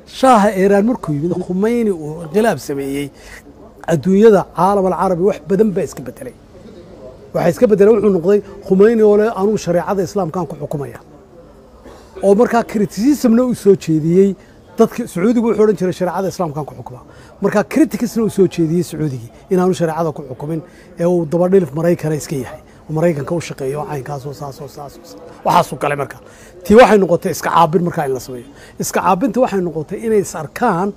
shaaha iiraan markuu yimid khumeyni uu inqilaab sameeyey adduunyada caalam alcarabi wax badan baa iska bedelay waxaa iska bedelay wuxuu noqday khumeyni oo leh anugu shareecada islaamkaan ku xukumaya oo markaa criticismna uu soo jeediyey dadka sacuudigu wuxuu odhan jiray shareecada islaamkaan ku xukuma markaa criticisna uu soo jeediyey sacuudigii inaanu shareecada ku xukumin ee uu dabadhilif maraykana iska yahay oo maraykanka u shaqeeyo oo caynkaasoo saasoo saasoo waxaasuu galay markaa tii waxay noqotay iska caabin markaa in la sameeyo iska caabinta waxay noqotay inay is arkaan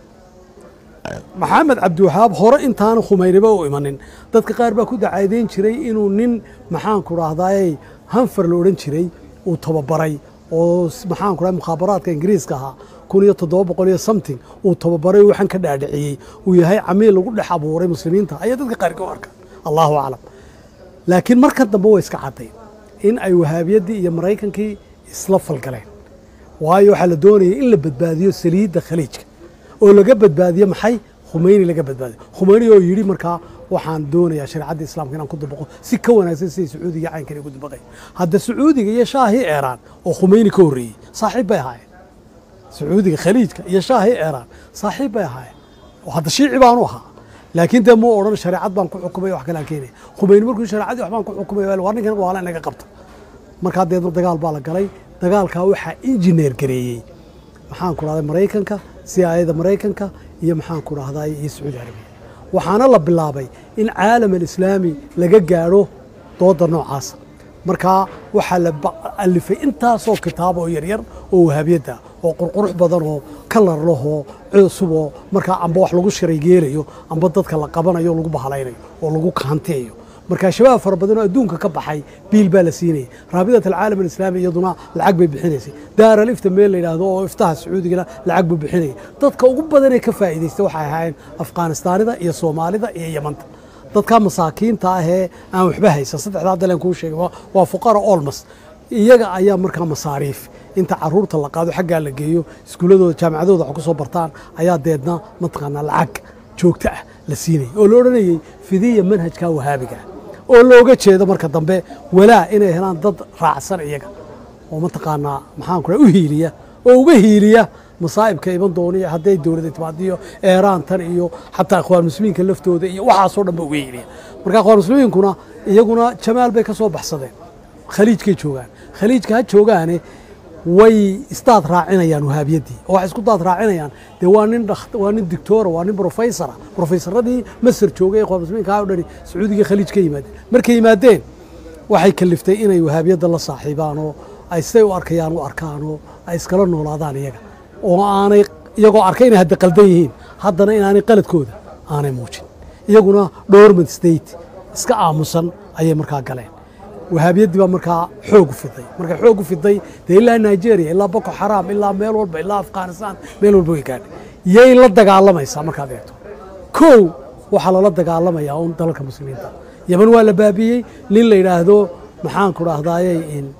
maxamed cabdiwahaab hore intaana khumeyniba u imanin dadka qaar baa ku dacaadeyn jiray inuu nin maxaanku dhahdaayey hanfar la odhan jiray uu tababaray oo maxaanku dhahay mukhaabaraadka ingiriiska ahaa kun iyo toddoba boqol iyo something uu tababaray waxaan ka dhaadhiciyey uu yahay camiil lagu dhex abuuray muslimiinta ayaa dadka qaarka u arkaan allahu aclam laakiin markan dambe way iska caddayn in ay wahaabiyaddii iyo maraykankii isla falgaleen waayo waxaa la doonayay in la badbaadiyo saliidda khaliijka oo laga badbaadiyo maxay khumeyni laga badbaadiyo khumeyni oo yidhi markaa waxaan doonayaa shareecadda islaamka inaan ku dabaqo si ka wanaagsan siday sacuudiga caynkani ugu dabaqay hadda sacuudiga iyo shaahii eeraan oo khumeyni ka horreeyey saaxiib bay ahaayeen sacuudiga khaliijka iyo shaahii eeraan saaxiib bay ahaayeen oo hadda shiici baanu ahaa laakiin dee muu odhan shareecad baan ku xukumay wax kalaan keenaya khumeyni markuu shareecadii wax baan ku xukumay waa ninkan waa la inaga qabta markaa deedna dagaal baa la galay dagaalkaa waxaa injineer gareeyey maxaan ku dhahday maraykanka si aayada maraykanka iyo maxaan ku dhahday iyo sacuudi arabiya waxaana la bilaabay in caalam alislaami laga gaadho dooda noocaasa markaa waxaa la alifay intaasoo kitaab oo yaryar oo wahaabiyadda oo qurqurux badan oo kalar lahoo cusub oo markaa amba wax lagu shiraygeelayo amba dadka la qabanayo lagu bahalaynayo oo lagu kaanteeyo markaa shabaab fara badan oo adduunka ka baxay biil baa la siinayay raabidat alcaalam alislaami iyaduna lacag bay bixinaysay daar alifta meel la yidhaahdo oo iftaha sacuudigana lacag buu bixinayay dadka ugu badanee ka faa'iidaysta waxay ahaayeen afghanistaanida iyo soomaalida iyo yamanta dadka masaakiinta ahee aan waxba haysan saddexdaa daleen kuu sheegay waa fuqara olmos iyaga ayaa markaa masaariif inta caruurta la qaado xaggaa la geeyo iskuulladooda jaamacadooda wax ku soo bartaan ayaa deedna mataqaanaa lacag joogto ah la siinayay oo la odhanayey fidiya manhajka wahaabiga oo looga jeedo marka dambe walaa inay helaan dad raacsan iyaga oo mataqaanaa maxaan ku u hiiliya oo uga hiiliya masaa'ibka iman dooniyo hadday dowladda timaadiyo eeraantan iyo xataa ikhwaan muslimiinka laftooda iyo waxaasoo dhan ba uga hiiliya marka ikhwaan muslimiinkuna iyaguna jamaal bay ka soo baxsadeen khaliijkay joogaan khaliijka ha joogaane way isdaad raacinayaan wahaabiyaddii oo waxay isku daad raacinayaan dee waa nin waa nin dictora waa nin professora professoradii masar joogay ikhwaan muslimiinka ha o dhani sacuudiga khaliij ka yimaadeen markay yimaadeen waxay kaliftay inay wahaabiyadda la saaxiibaan oo ay siday u arkayaan u arkaan oo ay iskala noolaadaan iyaga oo aanay iyagoo arkay inay hadda qaldan yihiin haddana inaanay qaladkooda aanay muujin iyaguna dormant state iska aamusan ayay markaa galeen wahaabiyaddii baa markaa xoog u fiday markay xoog u fiday dee ilaa nigeria ilaa boko xaraam ilaa meel walba ilaa afghanistan meel walba way gaadhay yay la dagaalamaysaa markaad eegto kow waxaa lala dagaalamayaa un dalalka muslimiinta yeman waa la baabiyey nin la yidhaahdo maxaanku dhahdaayey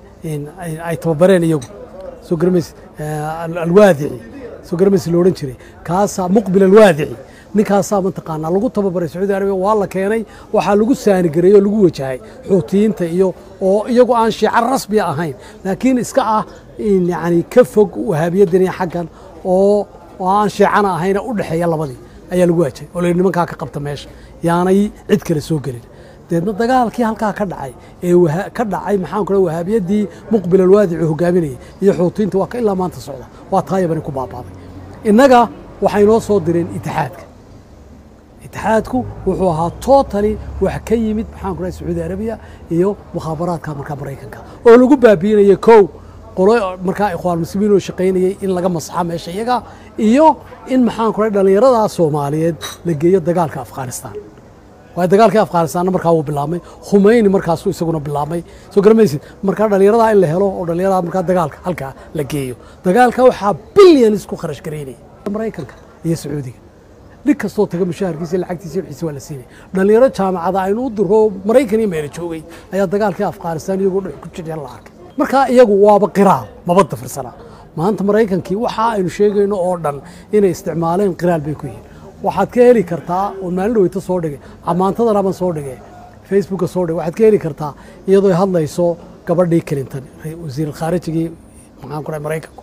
ay tababareen iyagu soo garamays alwaadici soo garamays la odhan jiray kaasaa muqbil alwaadici ninkaasaa mataqaanaa lagu tababaray sacuudi arabiya waa la keenay waxaa lagu saanigareeyey oo lagu wajahay xuutiyiinta iyo oo iyagu aan shiica rasmiya ahayn laakiin iska ah yani ka fog wahaabiyaddan iyo xaggan oo aan shiicana ahayna u dhexeeya labadii ayaa lagu wajahay oo la nimankaa ka qabta meesha yaanay cid kale soo gelin deedna dagaalkii halkaa ka dhacay ee ka dhacay maxaan ku wahaabiyaddii muqbil alwaadici hogaaminayay iyo xuutiyiinta waa ka ilaa maanta socda waa taa yabani ku baabaaday innaga waxay noo soo direen itixaadka itixaadku wuxuu ahaa totally wax ka yimid maxaan ku dhahay sacuudi arabiya iyo mukhaabaraadka markaa maraykanka oo lagu baabiinaya kow qolo markaa ikhwaan muslimiin oo shaqaynayay in laga masaxa meesha iyaga iyo in maxaan ku dhahay dhallinyaradaa soomaaliyeed la geeyo dagaalka afghanistan waayo dagaalkii afghanistanna markaa wuu bilaabmay khumeyni markaasuu isaguna bilaabmay soo garamaysid markaa dhallinyaradaa in la helo oo dhallinyarada markaa dagaalka halkaa la geeyo dagaalka waxaa bilyanis ku kharash garaynaya maraykanka iyo sacuudiga nin kastoo taga mushaharkiisa lacagtiisa wixiisa waa la siinay dhallinyaro jaamacada aynu u diro maraykan iyo meelo joogay ayaa dagaalkii afghanistan iyagoo dhex ku jireen la arkay markaa iyagu waaba qiraal maba dafirsanaa maanta maraykankii waxa aynu sheegayno oo dhan inay isticmaaleen qiraal bay ku yihiin waxaad ka heli kartaa oo maalin dhaweyta soo dhigay amaantadanaban soo dhigay facebooka soo dhigay waxaad ka heli kartaa iyadoo hadlayso gabadhii clinton wasiir khaarijigii maxaan ku dhahay maraykanku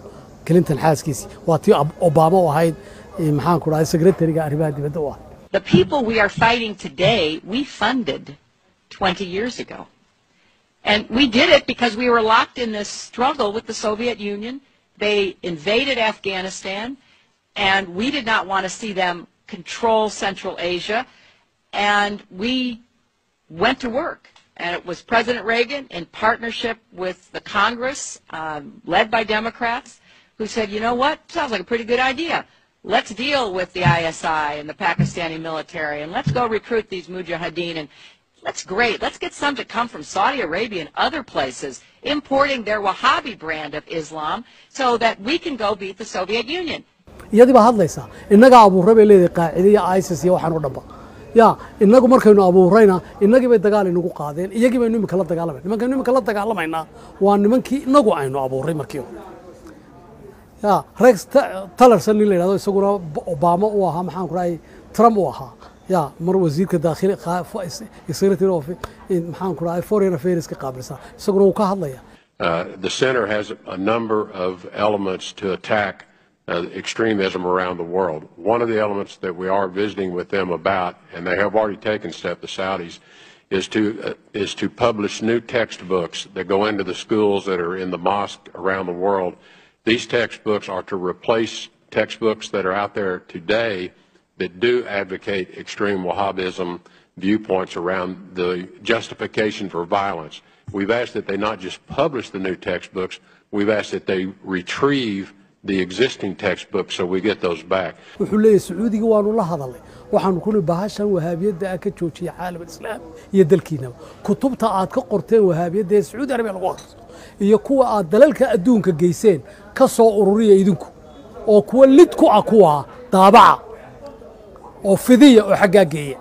clinton xaaskiisii waa tii obama u ahayd maxaan ku dhahay secretariga arrimaha dibadda u ahayd The people we are fighting today, we funded 20 years ago. And we did it because we were locked in this struggle with the Soviet Union. They invaded Afghanistan, and we did not want to see them control Central Asia. And we went to work. And it was President Reagan in partnership with the Congress, um, led by Democrats, who said, you know what, sounds like a pretty good idea. Let's deal with the ISI and the Pakistani military, and let's go recruit these mujahideen. And that's great. Let's get some to come from Saudi Arabia and other places, importing their Wahhabi brand of Islam so that we can go beat the Soviet Union. iyadii baa hadlaysaa innagaa abuurray bay leedahay qaacide iyo isis iyo waxaan o dhanba ya innagu markaynu abuurrayna innagii bay dagaal inagu qaadeen iyagii baynu imika la dagaalamayna nimankaynu imika la dagaalamaynaa waa nimankii inagu aynu abuurray markii hore ya rex talerson nin la yidhahdo isaguna obama u ahaa maxaan ku dhahay trump u ahaa ya mar wasiirka daakhili secretary of maxaan ku dhahay foreign affairs ka qaabilsan isaguna wuu ka hadlaya Uh, the center has a number of elements to attack uh, extremism around the world. One of the elements that we are visiting with them about, and they have already taken steps, the Saudis, is to uh, is to publish new textbooks that go into the schools that are in the mosque around the world. These textbooks are to replace textbooks that are out there today that do advocate extreme Wahhabism viewpoints around the justification for violence. We've asked that they not just publish the new textbooks, we've asked that they retrieve the existing textbooks so we get those back. wuxuu leeyahay sacuudiga waanu la hadalnay waxaanu kuni bahashan wahaabiyadda ah ka joojiya caalam islaam iyo dalkiinaba kutubta aad ka qorteen wahaabiyadda ee sacuudi arabiya lagu akhristo iyo kuwa aad dalalka adduunka geyseen ka soo ururiya idinku oo kuwa lid ku ah kuwa daabaca oo fidiya oo xaggaa geeya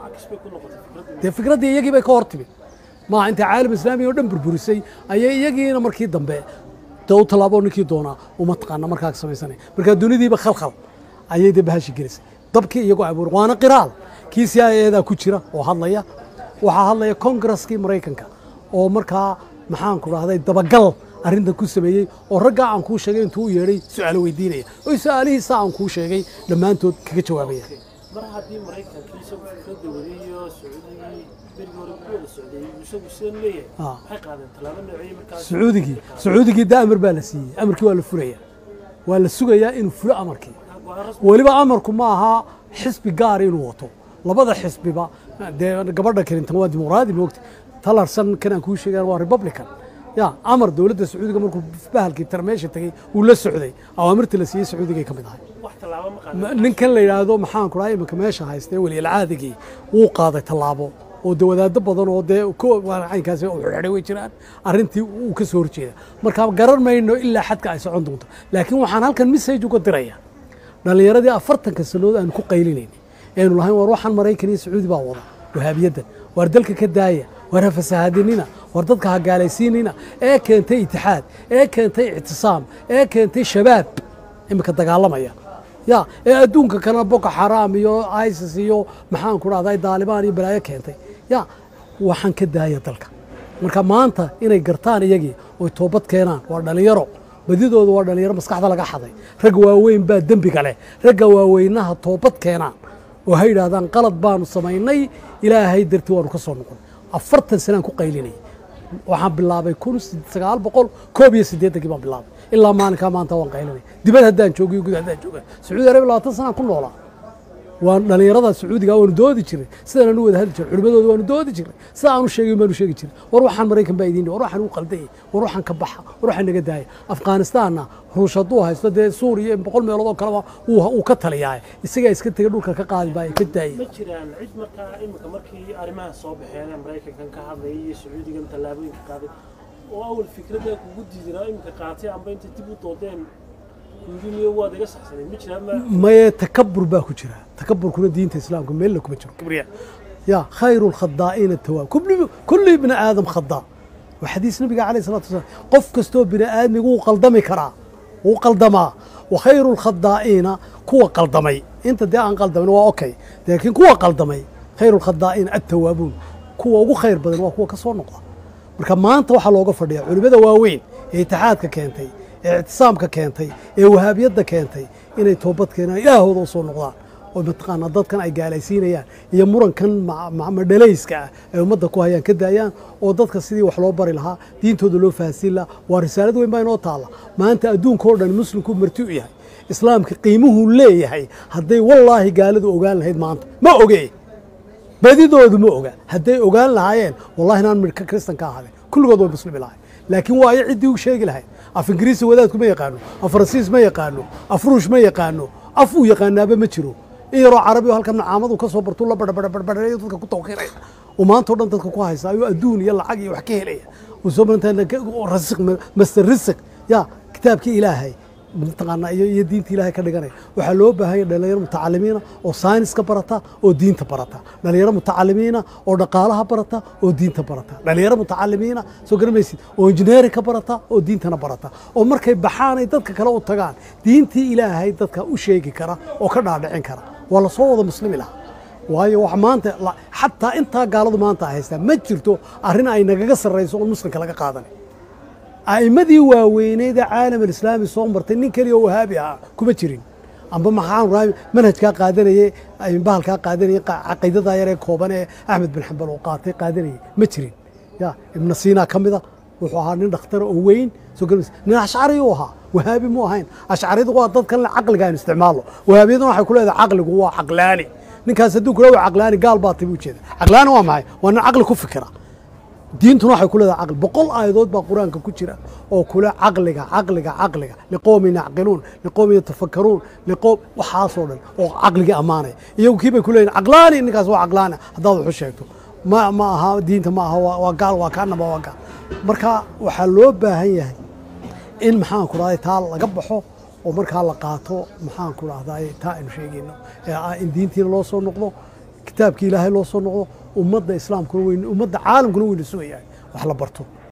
dee fikraddii iyagii bay ka hor timid maaha intay caalam islaamiya oo dhan burburisay ayay iyagiina markii dambe dee u tallaabo ninkii doonaa uma taqaana markaa samaysanaya markaa dunidiiba khalkhal ayay dee bahashi gelisay dabkii iyagoo abuuray waana qiraal kii c i edaa ku jira oo hadlaya waxaa hadlaya kongareskii maraykanka oo markaa maxaan ku dhahday dabagal arrintan ku sameeyey oo raggaa aan kuu sheegay intuu u yeedhay su-aalo weydiinaya oo su-aalihiisa aan kuu sheegay dhammaantood kaga jawaabaya mar haddii maraykankii isagu fikradda wariyo sacuudigii berigii hore ku wada socday isagu sidan leeyahay Ah. maxay qaadeen tallaabo noociyey markaas sacuudigii sacuudigii da amar baa la siiyey amarkii waa la furaya waa la sugayaa inuu fulo amarkii go-aan rasmi weliba amarku ma aha xisbi gaar inuu wato labada xisbiba dee gabadha clinton waa dimuqraadi moogta talarsan kan aan kuu sheegan waa republican ya amar dowladda sacuudiga markuu bahalkii tarmeesha tegey uu la socday awaamirta la siiyey sacuudigay ka mid ahay wax tallaabo ma qaadeen Ma- ninkan la yidhaahdo maxaan ku dhahay iminka meesha haystee weliyalcaadigii wuu qaaday tallaabo oo de wadaado badan oo dee ko- waa caynkaasi u xidhay way jiraan arrintii uu ka soo horjeeda marka garan mayno ilaa xadka ay socon doonto laakiin waxaan halkan message uga diraya dhallinyaradii afartanka sannadood aanu ku qaylinayna eenu lahayn war waxaan maraykan iyo sacuudi baa wada wahaabiyaddan waar dalka ka daaya waar ha fasahaadinina waar dadka ha gaalaysiinina ee keentay itixaad ee keentay ictisaam ee keentay shabaab iminka dagaalamaya ya ee adduunka kalena boko xaraam iyo isis iyo maxaan ku dhahday daalibaan iyo balaayo keentay ya waxaan ka daaya dalka marka maanta inay gartaan iyagii oy toobad keenaan waa dhallinyaro badidooda waa dhallinyaro maskaxda laga xaday ragga waaweyn baa dembiga leh ragga waaweynaha toobad keenaan oo ha yidhaahdaan qalad baanu samaynay ilaahay dartii waanu ka soo noqon afartan sanaan ku qaylinayay waxaan bilaabay kun sagaal boqol koob iyo siddeetankii baan bilaabay ilaa maalinkaa maanta waan qaylinay dibad haddaan joogiyo gud haddaan jooga sacuudi arabiya labaatan sanaan ku noolaa waan dhallinyarada sacuudiga waanu doodi jiray sidaan anu wada hadli jiray culimadooda waanu doodi jiray sida aanu sheegay baanu sheegi jiray war waxaan maraykan baa idiin war waxaan u qaldayay war waxaan ka baxa war waxaan naga daaya afghanistaanna ruush hadduu haysto dee suuriya boqol meelood oo kaleba uu uu ka taliyaa isagaa iska tegay dhulka ka qaadi baaya ka daaya ma jiraan cid markaa iminka markii arrimaha soo baxeen ee maraykankan ka hadlayay iyo sacuudigan tallaabooyinka qaaday oo awal fikradda kugu diidinaa iminka qaatay amba intay dib u doodeen kuugi miyo waad iga saxsanay ma jiraan ma maye takabur baa ku jira takaburkuna diinta islaamka meelna kuma jiro kibriya ya khayru lkhadaa'ina tawaab kulli- kulli ibni aadam khadaa waa xadiis nabiga calayh salatu wasalaam qof kastoo bini aadmigu wuu qaldami karaa wuu qaldamaa wa khayru lkhadaa'iina kuwa qaldamay inta dee aan qaldamin waa okay laakiin kuwa qaldamay khayru lkhadaa'iina attawaabuun kuwa ugu khayr badan waa kuwa ka soo noqda marka maanta waxaa looga fadhiya culimmada waaweyn ee itixaadka keentay ee ictisaamka keentay ee wahaabiyadda keentay inay toobad keenaan ilaahooda usoo noqdaan oo mataqaanaa dadkan ay gaalaysiinayaan iyo murankan ma- ma- madhalayska ah ay ummadda ku hayaan ka daayaan oo dadka sidii wax loo bari lahaa diintooda loo fahansiin lahaa waa risaalad weyn baa inoo taalla maanta adduunka oo dhan muslimku marti u yahay islaamka qiimuhuu leeyahay hadday wallaahi gaaladu ogaan lahayd maanta ma oge badidoodu ma oga hadday ogaan lahaayeen wallahi inaan midhka kristan ka ahaden kulligood way muslimi lahay laakiin waa ay ciddii u sheegi lahayd af ingiriisi wadaadku ma yaqaano af faransiis ma yaqaano af ruush ma yaqaano af uu yaqaanaaba ma jiro in yaroo carabi oo halkan nacaamadu ka soo bartuu la badhabadhabadhayo dadka ku tawqiiraya oo maanta o dhan dadka ku haysa ayuu adduun iyo lacag iyo wax ka helaya uu soo marantaa rasiq master risq ya kitaabkii ilaahay mataqaanaa iyo iyo diinta ilaahay ka dhiganaya waxaa loo baahanya dhalinyaro mutacalimiina oo sayniska barata oo diinta barata dhalinyaro mutacalimiina oo dhaqaalaha barata oo diinta barata dhalinyaro mutacalimiina soo garamaysid oo injineerinka barata oo diintana barata oo markay baxaan ay dadka kale u tagaan diintii ilaahay dadka u sheegi kara oo ka dhaadhicin kara waa lasoo wada muslimi lahaa waayo wax maanta la- xataa intaa gaaladu maanta ay haystaan ma jirto arrin ay nagaga sarrayso oo muslimka laga qaadanay a'immadii waaweyneed ee caalam alislaami soo martay nin keliya oo wahaabi ahaa kuma jirin amba maxaan raami manhajkaa qaadanayey bahalkaa qaadanayey qa- caqiidadaa yaree kooban ee axmed bin xambal oo qaatay qaadanayey ma jirin ya ibna siina ka mida wuxuu ahaa nin dhakhtara oo weyn soo garmaysa nin ashcari uu ahaa wahaabi mu ahayn ashcaridu waa dadkan le caqliga aynu isticmaalno wahaabiyaduna waxay ku leedahay caqligu waa caqlaani ninkaas hadduu kula waa caqlaani gaal baa tabi ujeeda caqlaani waa maxay waa nin caqli ku fikira diintuna waxay ku leedahay caqli boqol aayadood baa qur-aanka ku jira oo kule caqliga caqliga caqliga liqowmin yacqiluun liqowmin yatafakkaruun liqowm waxaasoo dhan oo caqligii ammaanaya iyagu kii bay ku leeyihin caqlaani ninkaas waa caqlaani haddaad wax u sheegto ma ma aha diinta ma aha waa waa gaal waa kaanaba waa gaal marka waxaa loo baahan yahay in maxaan ku rahday taa laga baxo oo markaa la qaato maxaan ku rahday taa aynu sheegayno ee ah in diintiina loo soo noqdo kitaabkii ilaahay loo soo noqdo ummadda islaamkuna weyn ummadda caalamkuna weyna sugayahay wax la barto